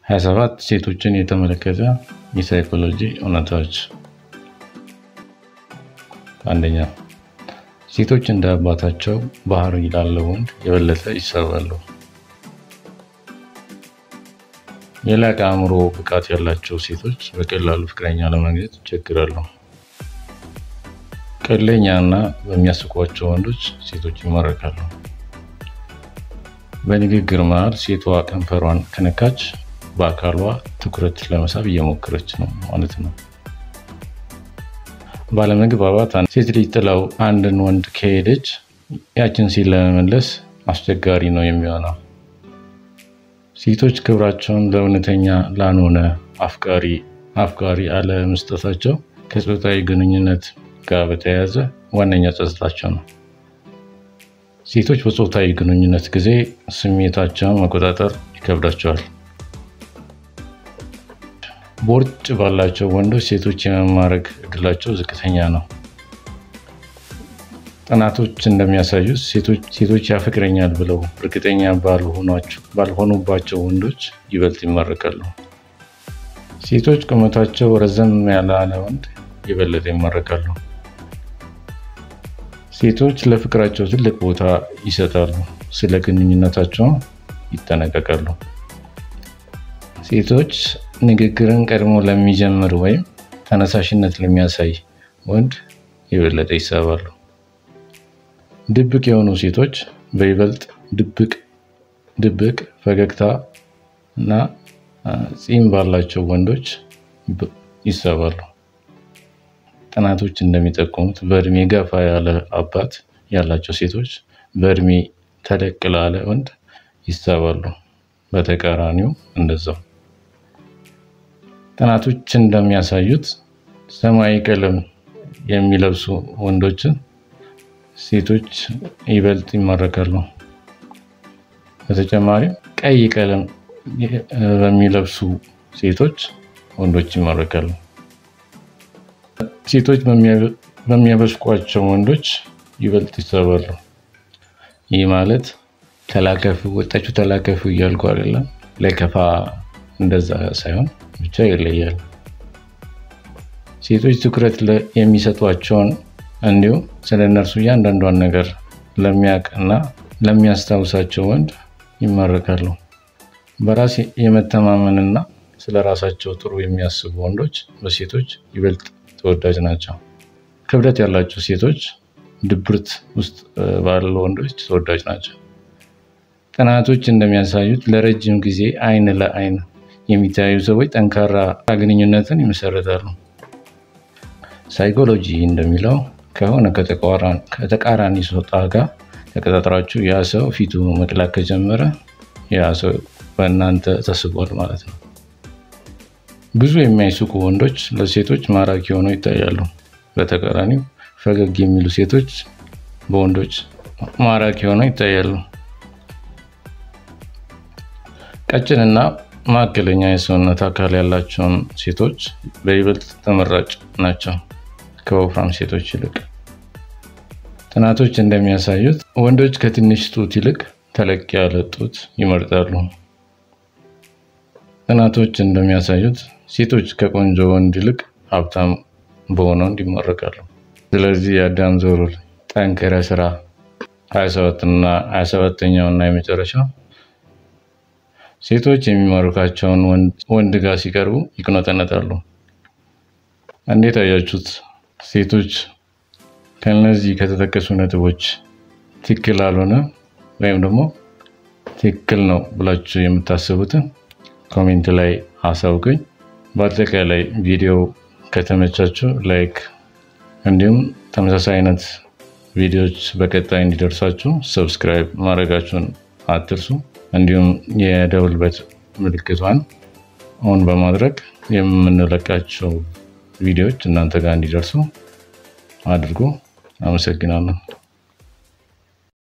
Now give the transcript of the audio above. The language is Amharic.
27 ሴቶችን የተመለከተ የሳይኮሎጂ እውነታዎች። አንደኛ፣ ሴቶች እንደ አባታቸው ባህሪ ላለው ወንድ የበለጠ ይሳባሉ። የላቀ አእምሮ ብቃት ያላቸው ሴቶች በቀላሉ ፍቅረኛ ለማግኘት ይቸግራሉ። ቀለኛ እና በሚያስቋቸው ወንዶች ሴቶች ይማረካሉ። በንግግር መሃል ሴቷ ከንፈሯን ከነካች በአካሏ ትኩረት ለመሳብ እየሞከረች ነው ማለት ነው። ባለመግባባት ሴት ልጅ ጥላው አንድን ወንድ ከሄደች ያችን ሴት ለመመለስ አስቸጋሪ ነው የሚሆነው። ሴቶች ክብራቸውን ለእውነተኛ ላልሆነ አፍቃሪ አፍቃሪ አለመስጠታቸው ከጾታዊ ግንኙነት ጋር በተያያዘ ዋነኛ ጸጥታቸው ነው። ሴቶች በጾታዊ ግንኙነት ጊዜ ስሜታቸውን መቆጣጠር ይከብዳቸዋል። ቦርጭ ባላቸው ወንዶች ሴቶች የመማረክ እድላቸው ዝቅተኛ ነው። ጥናቶች እንደሚያሳዩት ሴቶች ያፈቅረኛል ብለው እርግጠኛ ባልሆኑባቸው ወንዶች ይበልጥ ይማረካሉ። ሴቶች ቁመታቸው ረዘም ያለ ወንድ የበለጠ ይማረካሉ። ሴቶች ለፍቅራቸው ትልቅ ቦታ ይሰጣሉ፣ ስለ ግንኙነታቸው ይጠነቀቃሉ። ሴቶች ንግግርን ቀድሞ ለሚጀምር ወይም ተነሳሽነት ለሚያሳይ ወንድ የበለጠ ይሳባሉ። ድብቅ የሆኑ ሴቶች በይበልጥ ድብቅ ድብቅ ፈገግታ እና ፂም ባላቸው ወንዶች ይሳባሉ። ጥናቶች እንደሚጠቁሙት በእድሜ ገፋ ያለ አባት ያላቸው ሴቶች በእድሜ ተለቅ ላለ ወንድ ይሳባሉ። በተቃራኒው እንደዛው። ጥናቶች እንደሚያሳዩት ሰማያዊ ቀለም የሚለብሱ ወንዶችን ሴቶች ይበልጥ ይማረካሉ። በተጨማሪም ቀይ ቀለም በሚለብሱ ሴቶች ወንዶች ይማረካሉ። ሴቶች በሚያበሽቋቸው ወንዶች ይበልጥ ይሳባሉ። ይህ ማለት ተላከፉ ወጣችሁ ተላከፉ እያልኩ አይደለም፣ ለከፋ እንደዛ ሳይሆን ብቻ ይለያል። ሴቶች ትኩረት የሚሰጧቸውን እንዲሁም ስለ እነርሱ እያንዳንዷን ነገር ለሚያውቅ እና ለሚያስታውሳቸው ወንድ ይማረካሉ። በራስ የመተማመንና ስለ ራሳቸው ጥሩ የሚያስቡ ወንዶች በሴቶች ይበልጥ ተወዳጅ ናቸው። ክብደት ያላቸው ሴቶች ድብርት ውስጥ ባሉ ወንዶች ተወዳጅ ናቸው። ጥናቶች እንደሚያሳዩት ለረጅም ጊዜ አይን ለአይን የሚተያዩ ሰዎች ጠንካራ ግንኙነትን ይመሰረታሉ። ሳይኮሎጂ እንደሚለው ከሆነ ከተቃራኒ ጾታ ጋር ተቀጣጥራችሁ ያ ሰው ፊቱ መቅላት ከጀመረ ያ ሰው በእናንተ ተስቧል ማለት ነው። ብዙ የሚያስቁ ወንዶች ለሴቶች ማራኪ ሆነው ይታያሉ። በተቃራኒው ፈገግ የሚሉ ሴቶች በወንዶች ማራኪ ሆነው ይታያሉ። ቀጭንና መካከለኛ የሰውነት አካል ያላቸውን ሴቶች በይበልጥ ተመራጭ ናቸው ከወፍራም ሴቶች ይልቅ። ጥናቶች እንደሚያሳዩት ወንዶች ከትንሽ ጡት ይልቅ ተለቅ ያለ ጡት ይመርጣሉ። ጥናቶች እንደሚያሳዩት ሴቶች ከቆንጆ ወንድ ይልቅ ሀብታም በሆነ ወንድ ይመረቃሉ። ስለዚህ የአዳም ዘሩል ጠንከረ ስራ 27ኛው እና የመጨረሻው ሴቶች የሚማርካቸውን ወንድ ጋር ሲቀርቡ ይቅኖጠነጣሉ። እንዴት አያችሁት? ሴቶች ከነዚህ ከተጠቀሱ ነጥቦች ትክክል አልሆነ ወይም ደግሞ ትክክል ነው ብላችሁ የምታስቡትን ኮሜንት ላይ አሳውቁኝ። በአጠቃላይ ቪዲዮ ከተመቻችሁ ላይክ፣ እንዲሁም ተመሳሳይ አይነት ቪዲዮዎች በቀጣይ እንዲደርሳችሁ ሰብስክራይብ ማድረጋችሁን አትርሱ። እንዲሁም የደውል ምልክቷን ኦን በማድረግ የምንለቃቸው ቪዲዮዎች እናንተ ጋር እንዲደርሱ አድርጎ አመሰግናለሁ።